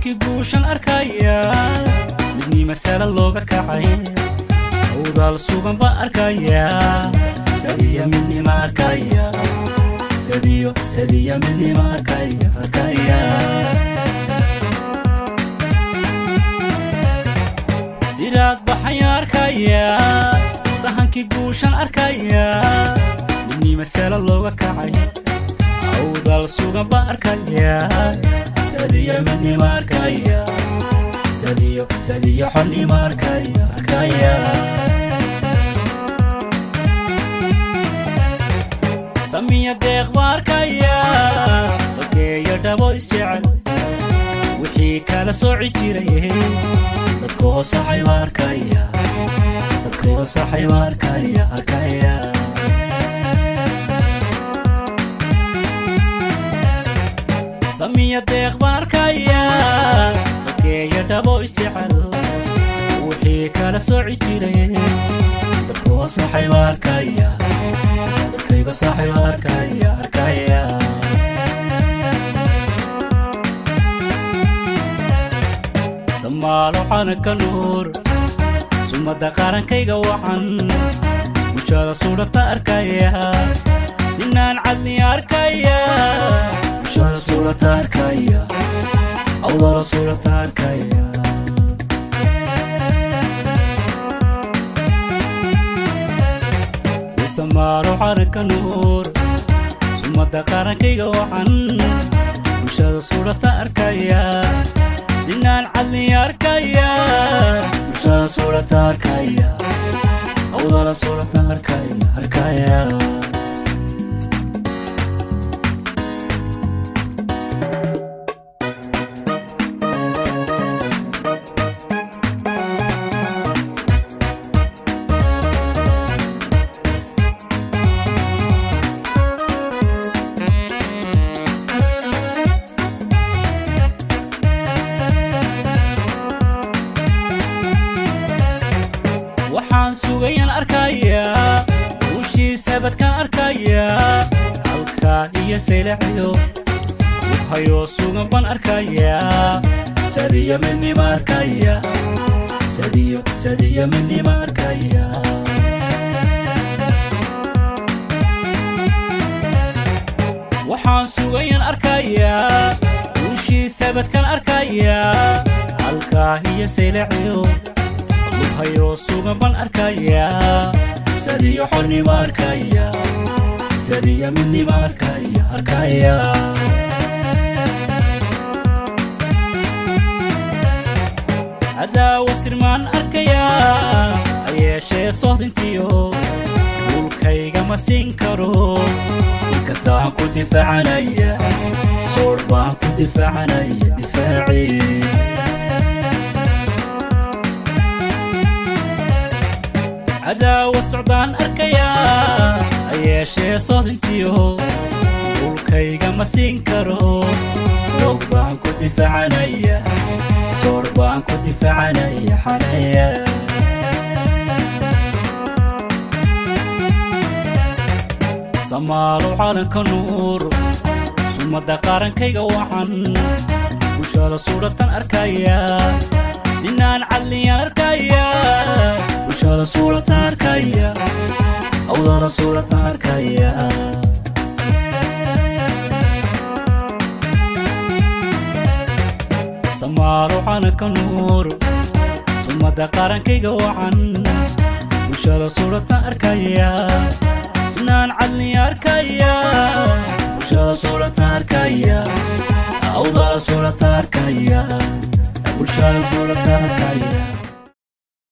sahankii guushan arkaya midnii masala looga kacay awdaal sugan baa arkaya sadiya midnima arkaya sadiyo sadiya midnima arkaya arkaya sidaad baxaya arkaya sahankii guushan arkaya midnii masala looga kacay awdaal sugan baa arkaya sadiya midnima arkaya sadiyo sadiyo xonnima arkaya arkaya samiya deeq baa arkaya sokeeyo dhabo isjecel wixii kala sooci jiray dadku hoosaxay baa arkaya dadkii hoosaxay baa arkaya arkaya samiya deeq baan arkaya sokeeyo dhabo isjecel wixii kala sooci jiray dadku hoosaxay baa arkaya dadkayga saxay baa arkaya arkaya samaalo xanaka nuur sumada qaarankayga wacan bulshada suudhata arkaya sinaan cadni arkaya bulshada suudhata arkaya awdala suudhata arkaya samaalo xanaka nuur sumada qaarankayga wacan bulshada suudhata arkaya sinaan cadni arkaya bulshada suudhata arkaya awdala suudhata arkaya arkaya waxaan sugayan arkayaa uushiisa badkaan arkayaa halkaa iyo saylaciyo hayoo sugan baan arkayaa sadiyo midnima arkaya sadiyo sadiyo midnima arkaya waxaan sugayan arkayaa uushiisa badkaan arkayaa halkaa iyo saylaciyo hayoo sugan baan arkayaa sadiyo xornima arkaya sadiyo midnima arkaya arkaya hadaawo sirmaan arkayaa hayeeshee sohdintiyo dhulkayga ma siin karo si kasta aan ku difaacanaya soor baan ku difaacanaya difaacii cadaawa socdaan arkayaa hayeeshee soodintiyo dhulkayga ma siin karo roog baan ku difaacanaya soor baan ku difaacanaya xanaya samaalo calanka nuur sumada qaarankayga wacan bulshada suudhatan arkaya sinaan cadliyaan arkaya bulshada suudhata arkaya awdala suudhata arkaya samaalo calanka nuur sumada qaarankayga wacan bulshada suudhata arkaya sinaan cadliya arkaya bulshada suudhata arkaya awdala suudhata arkaya bulshada suudhata arkaya